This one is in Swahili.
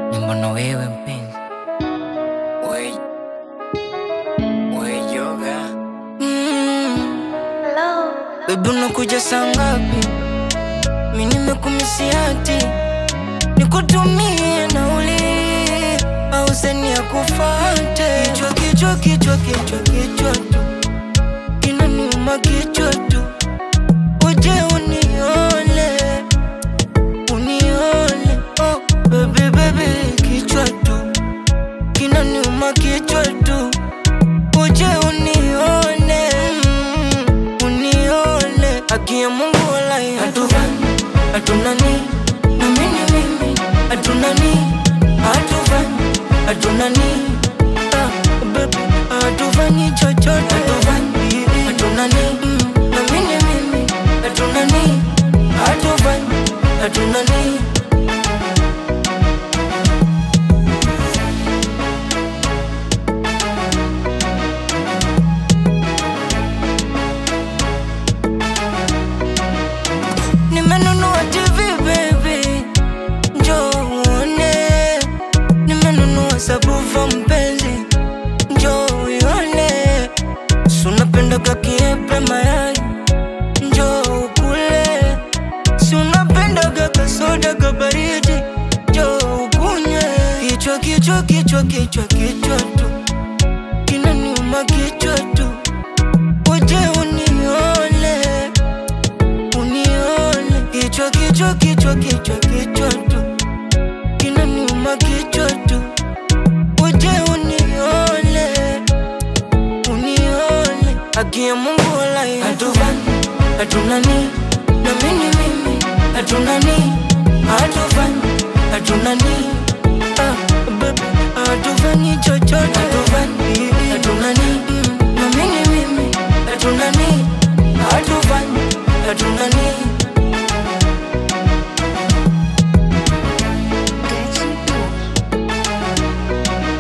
ni mbona wewe mpenzi we, we yoga mm. Baby unakuja saa ngapi? Mi nimekumisiati nikutumie nauli au seni ya kufate kichwa kichwa kichwa kichwa kichwa tu kinaniuma kichwa tu uje unione unione oh baby baby kichwa tu kinaniuma kichwa tu uje unione mm, unione haki ya Mungu walai hatuvani hatunani na mimi mimi hatunani hatuvani hatunani ah, baby hatufanyi chochote hatuvani hatunani mm, na mimi mimi hatunani hatuvani hatunani Nimenunua TV baby, njoo uone. Nimenunua sabufa mpenzi, njoo uione. Si unapendaga kiepe mayai, njoo ukule. Si unapendaga kasoda kabaridi, njoo ukunywe. Kichwa kichwa kichwa kichwa kichwa tu kinaniuma kichwa tu, uje unione unione kichwa kichwa kichwa kichwa kichwa tu kinaniuma kichwa tu uje unione unione haki ya Mungu walai hatuvani hatunani na mimi mimi hatunani hatuvani hatunani ah, baby hatufanyi chochote hatuvani hatunani